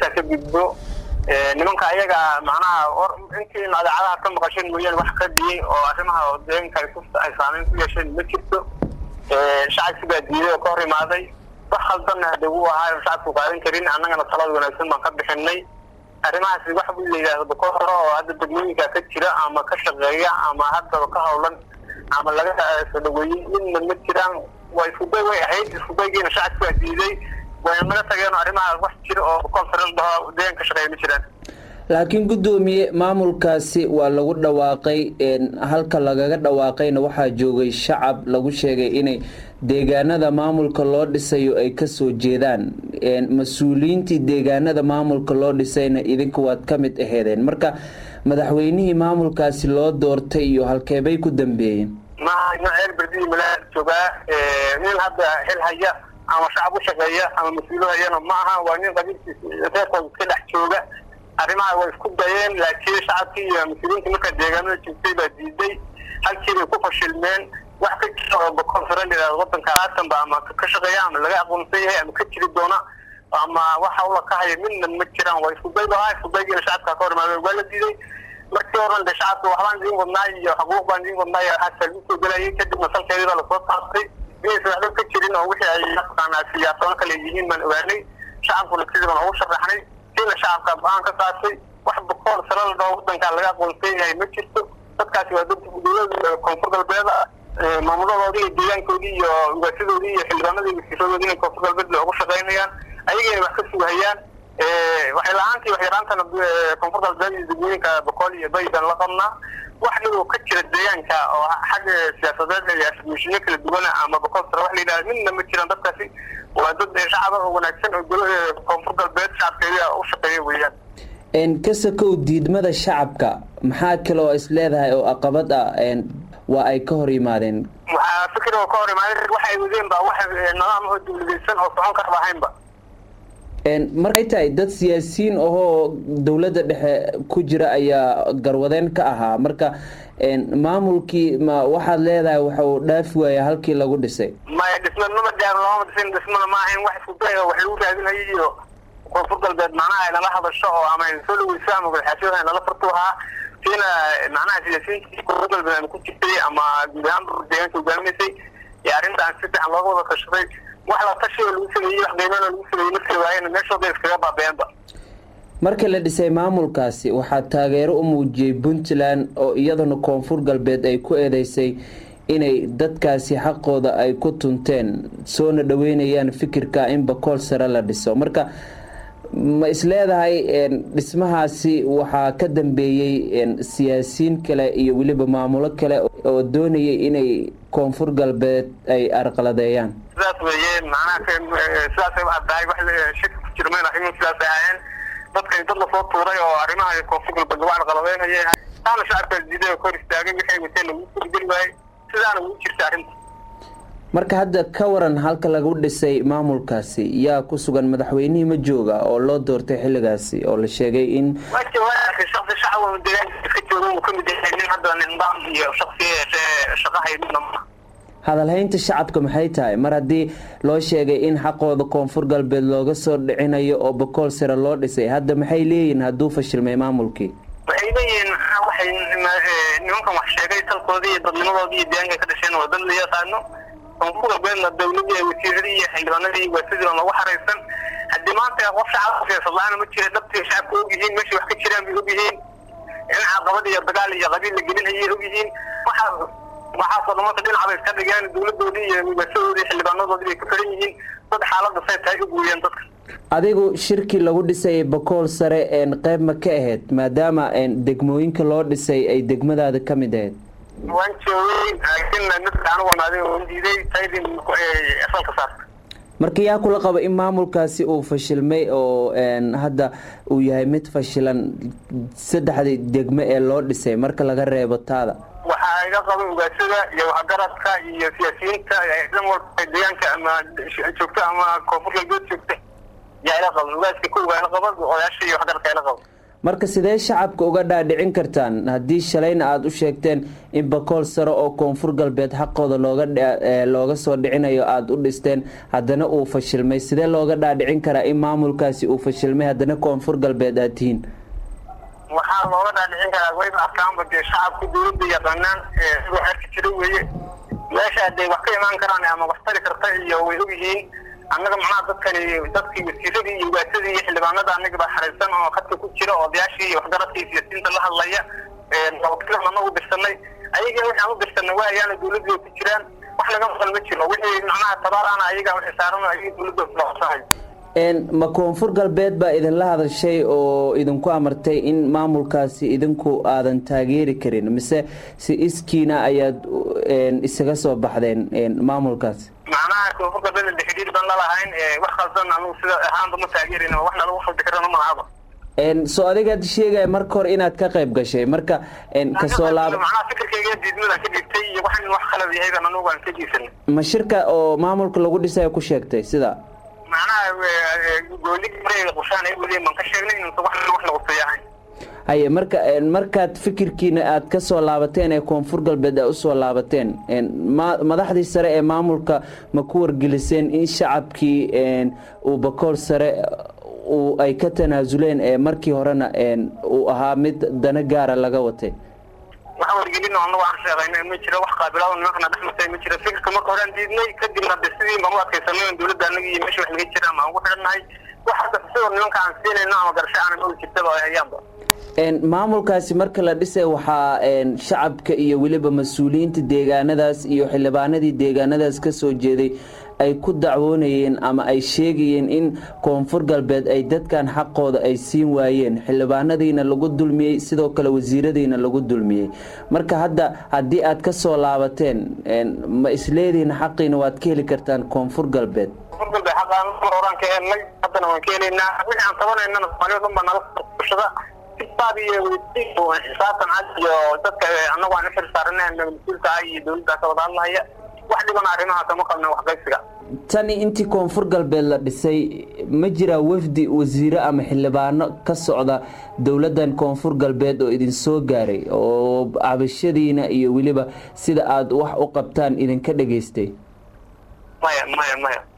intaa ka gudbo nimanka ayaga macnaha intii idaacadaha ka maqasheen mooyaane wax ka dhiyey oo arrimaha deegaanka ay saameyn ku yeesheen ma jirto shacabki baa diiday oo ka hor imaaday wax khaldanna hade wuu ahaa shacabku qaadan karin annagana talada wanaagsan baan ka bixinay arrimahaasi wax bu la yidhaahdo ka hore oo hadda degmooyinka ka jira ama ka shaqeeya ama haddaba ka howlan ama laga soo dhaweeyey midna ma jiraan waa iskuday way ahayd iskudaygiina shacabki baa diiday wayna naga tageen arrimaha wax jira oo conference dhaho deegaanka shaqeeya ma jiraan laakiin guddoomiye maamulkaasi waa lagu dhawaaqay halka lagaga dhawaaqayna waxaa joogay shacab lagu sheegay inay deegaanada maamulka loo dhisayo ay kasoo jeedaan mas-uuliyiintii deegaanada maamulka loo dhisayna idinku waad ka mid aheedeen marka madaxweynihii maamulkaasi loo doortay iyo halkeebay ku dambeeyeen maceel berdii malaa joogaa nin hadda xil haya ama shacab u shaqeeya ama mas-uulo hayana ma aha waa nin qabiilkiisa reerkooda iska dhex jooga arrimaha way isku dayeen laakiin shacabkii iyo mas-uuliyiinta markaa deegaanada joogtay baa diiday halkii bay ku fashilmeen wax ka jira oo bakonferen yidhahdo wadanka haatanba ama ka shaqeeya ama laga aqoonsan yahay ama ka jiri doona ama wax hawla ka haya midna ma jiraan waa iskuday bahaa iskudaygiina shacabka ka hor imaadeen waa la diiday markii horan de shacabka waxbaan idiin wadnaa iyo xuquuq baan idiin wadnaa iyo waxaasa lagu soo gelayay kadibna salkeedii baa lasoo taabtay inaysan waxba ka jirin oo wixii ay mataqaanaa siyaasado kale yihiin baan ogaanay shacabkuna sidii baan ugu sharaxnay siina shacabka go-aan ka saartay wax boqol sano la dhaho wadankaa laga aqoonsan yahay ma jirto dadkaasi waa dad dowlada koonfur galbeed maamuladoodii iyo deegaankoodii iyo ugaasidoodii iyo xildhibaanadii wasiiradoodii inay koonfur galbeed ugu shaqaynayaan ayagayna wax ka sugahayaan waxay la-aantii waxyaraantana koonfur galbeed iyo degmooyinka boqol iyo baydan la qabnaa wax dhiboo ka jira deegaanka oo xagga siyaasadeed iyo afmishinyo kala duwana ama boqol sano wax la yidhahda midna ma jiraan dadkaasi waa dad shacaba oo wanaagsan oo koonfur galbeed shacabkeeda u shaqeeya weeyaan kasakow diidmada shacabka maxaa kale oo is leedahay oo aqabad ah waa ay ka hor yimaadeen waxaa fikir oo ka hor imaadeen waxay wadeen ba wax nidaam oo dawladaysan oo socon karba ahaynba markay tahay dad siyaasiyiin ahoo dowladda dhexe ku jira ayaa garwadeen ka ahaa marka maamulkii ma waxaad leedahay waxa uu dhaafi waaya halkii lagu dhisay maya dhisma nama gaar looma dhisin dhismana ma ahayn wax iskuday oo wax lagu raadinayay iyo koonfur galbeed macnaha ay nala hadasho oo ama ayna soo dhaweyso ama madaxaasiyada ay nala fartu ahaa siina macnaha siyaasiyiintii koonfur galbeed ama ku jirtay ama guud ahaan deegaanka hogaamineysay iyo arrintaan si fiican looga wada tashaday wax la tashi oo lagu sameeyey wax qiimeyn oo lagu sameeyey markii waayeen meeshooda iskaga baabeenba marka la dhisay maamulkaasi waxaa taageero u muujiyey puntland oo iyaduna koonfur galbeed ay ku eedeysay inay dadkaasi xaqooda ay ku tunteen soona dhaweynayaan fikirka in bakool sare la dhiso marka ma isleedahay dhismahaasi waxaa ka dambeeyey siyaasiyiin kale iyo weliba maamulo kale oo doonayay inay koonfur galbeed ay arqaladeeyaan sidaas weeye macnaha sidaasay u caddahay wax shaki ku jirmeen arrimuhu sidaasay ahaayeen dadkani dad lasoo tuuray oo arrimaha koonfur galbeed lagu arqaladeynaya taana shacabkaas diiday oo kor istaagay waxay wateen lagu suurgeli waayey sidaana ugu jirta arrinta marka hadda ka waran halka lagu dhisay maamulkaasi yaa ku sugan madaxweynihii ma jooga oo loo doortay xilligaasi oo la sheegay in shaqsi shacab deegaanka iska jooga uu kamid yahay nin hadda nidaam iyo shaqsi shaqa haydina ma hadalhaynta shacabka maxay tahay mar haddii loo sheegay in xaqooda koonfur galbeed looga soo dhicinayo oo bakool sare loo dhisay hadda maxay leeyihiin hadduu fashilmay maamulkii waxay leeyihiin waxay nimankan wax sheegay talkoodii iyo dadnimadoodii iyo deegaanka ka dhasheen waa dad la yaqaano koonfur galbeedna dawladii wasiiradii iyo xildhibaanadii waasidii oo lagu xaraysan haddii maanta qof shacabka siyaasad la-aana ma jira dhabtii shacabka og yihiin meeshay wax ka jiraan bay og yihiin in caqabad iyo dagaal iyo qabiil la gelinayay og yihiin waxa waxaasoo dhan marka dhinacbay iska dhigeen dawladoodii iyo waasadoodii xildhibaanadoodii bay ka xiran yihiin dad xaaladda say tahay u gooyeen dadka adigu shirkii lagu dhisay bakool sare qeyb ma ka ahayd maadaama degmooyinka loo dhisay ay degmadaada ka mid ahayd waan joogay laakiin midka anigu wanaaday oo diiday taydin asalka saarta marka yaa kula qaba in maamulkaasi uu fashilmay oo hadda uu yahay mid fashilan saddexdii degmo ee loo dhisay marka laga reebo taada waxaa iga qaba ugaasada iyo waxgaradka iyo siyaasiyiinta dhan walba deegaanka ama joogta ama koonfur galbeed joogta yaa ila qaba ugaaska ko waa ila qaba odayaasha iyo waxgaradka ila qaba marka sidee shacabka uga dhaadhicin kartaan haddii shalayna aada u sheegteen in bakool sare oo koonfur galbeed xaqooda looga looga soo dhicinayo aada u dhisteen haddana uu fashilmay sidee looga dhaadhicin karaa in maamulkaasi uu fashilmay haddana koonfur galbeed aad tihiin waxaa looga dhaadhicin karaa wayba arkaanba dee shacabka dawladda yaqaanaan siduu xerka jiro weeye meesha hadday wax ka imaan karaan ama wax tari karta iyo way ogyihiin annaga macnaha dadkani dadkii wasiiradii iyo ugaasadii iyo xildhibaanada annaga baa xariirsan oo khadka ku jira odayaashii iyo waxgaradkii siyaasiyiinta la hadlaya wakiilan annaga u dirsanay ayaga waxaan u dirsanay waa ayaana dawladda ku jiraan wax laga maqan ma jiro wixii macnaha tabaarana ayaga wixii saaran ayaga dawladda kuloqsanayo ma koonfur galbeed baa idinla hadashay oo idinku amartay in maamulkaasi idinku aadan taageeri karin mise si iskiina ayaad isaga soo baxdeen maamulkaasi macnaha koonfur galbeed de xidhiir baan lalahayn wax khaldan anugu sida ahaanba ma taageerin wax nalagu khaldi karana malahaba soo adigaad sheegaya marka hore inaad ka qayb gashay marka kasoo laab macnaha fikirkayga diidmadaan ka dhigtay iyo wax in wax khalad yahay baan anugu aan ka jiisanay ma shirka oo maamulka lagu dhisayo ku sheegtay sida macnaha gooli qushaan weli baan ka sheegnay inuusan wax wax lagusayahayn haye marka markaad fikirkiina aad ka soo laabateen ee koonfur galbeed aad usoo laabateen madaxdii sare ee maamulka ma ku wargeliseen in shacabkii uu bakool sare ay ka tanaasuleen ee markii horena uu ahaa mid dana gaara laga watay wax wargelin anagu aan sheegaynay ma jiro wax qaabilaada nimankana dhex martay ma jiro fikirka marka horaan diidnay kadibna de sidii baan u adkaysanay dawladda anaga iyo meesha wax naga jira ama aan ugu xidhannahay wax hadda sidoo nimanka aan siinayno ama garasho aanan ogi jirtaba ay hayaanba maamulkaasi marka la dhisay waxaa shacabka iyo weliba mas-uuliyiinta deegaanadaas iyo xildhibaanadii deegaanadaas ka soo jeeday ay ku dacwoonayeen ama ay sheegayeen in koonfur galbeed ay dadkan xaqooda ay siin waayeen xildhibaanadiina lagu dulmiyey sidoo kale wasiiradiina lagu dulmiyey marka hadda haddii aad ka soo laabateen ma isleedihiin xaqiina waad ka heli kartaan koonfur galbeed koonfur galbeed xaqaan mar horaan ka helnay haddana waan ka helaynaa wixii aan tabanaynana soomaaliya dhan baa nala bulshada xisaab iyo xisaabtan cad iyo dadka annagu aan u xil saaranahay mas-uulka ah iyo dawladda ka wada hadlahaya wax dhibana arrimaha kama qabna waxqaybsiga tani intii koonfur galbeed la dhisay ma jiraa wafdi wasiire ama xildhibaano ka socda dowladdan koonfur galbeed oo idin soo gaaray oo cabashadiina iyo weliba sida aada wax u qabtaan idinka dhegaystay maya maya maya